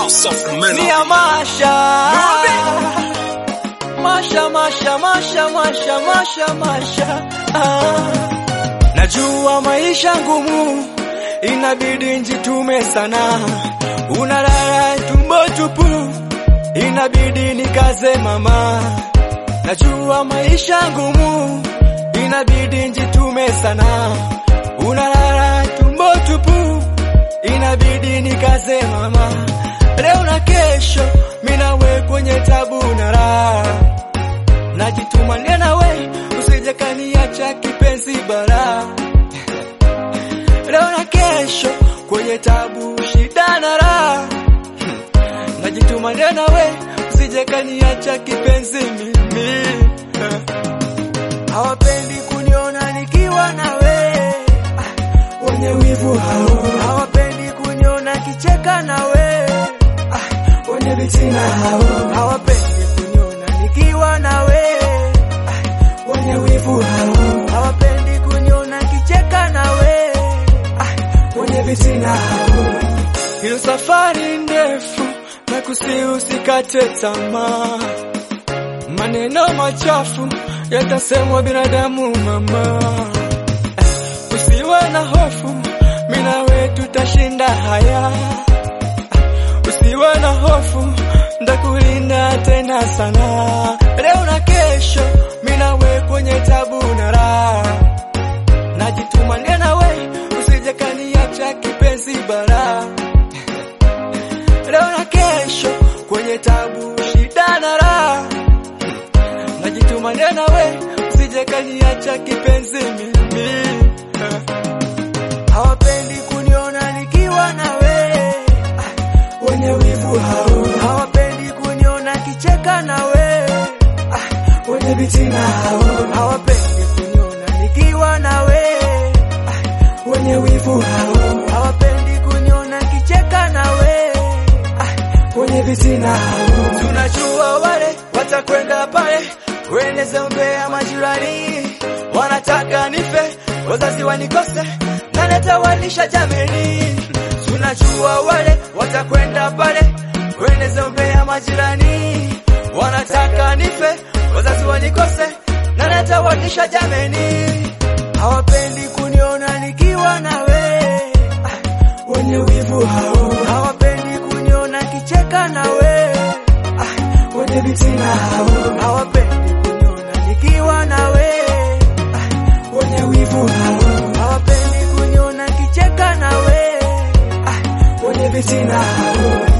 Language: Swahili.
House of Melody. Mia Masha Masha Masha Masha Masha Masha Masha ah. Najua maisha ngumu inabidi njitume sana, unalala tumbo tupu, inabidi nikaze mama. Najua maisha ngumu inabidi njitume sana, unalala tumbo tupu, inabidi nikaze mama. Leo na kesho minawe kwenye tabu na raha, najituma nawe, usije kaniacha kipenzi bara. Leo na kesho kwenye tabu, shida na raha, najituma nawe, usije kaniacha kipenzi mimi. Hawapendi kuniona nikiwa nawe, ah, wenye wivu hao hawapendi kuniona kicheka nawe, ah, wenye vitina hao hawapendi kuniona nikiwa nawe, ah, wenye wivu hao hawapendi kuniona kicheka nawe, ah, wenye vitina hao. Hilo safari ndefu na kusi usikate tamaa, maneno machafu yatasemwa binadamu mama, usiwe na hofu, mimi nawe tutashinda haya. Usiwe na hofu, ndakulinda tena sana. Leo na kesho, mimi nawe kwenye tabu na raha, najituma nawe, usije kaniacha kipenzi bara. Leo na kesho, kwenye tabu, shida na raha najituma nawe, usije kaniacha kipenzi mimi. Hawapendi kuniona nikiwa nawe, ah, wenye wivu hao hawapendi kuniona kicheka nawe, ah, wenye vitina hao hawapendi kuniona nikiwa nawe, ah, wenye wivu hao hawapendi kuniona kicheka nawe, ah, wenye vitina hao tunajua wale watakwenda pale kueneza umbea majirani, wanataka nife, wazazi wanikose, na natawalisha jameni. Tunajua wale watakwenda pale kueneza umbea majirani, wanataka nife, wazazi wanikose, na natawalisha jameni. Hawapendi kuniona nikiwa nawe, ah, wenye wivu hao hawapendi kuniona kicheka nawe, ah, wenye vitina hao hawapendi kuniona nikiwa nawe, ah, wenye wivu hao hawapendi kuniona kicheka nawe, ah, wenye vitina hao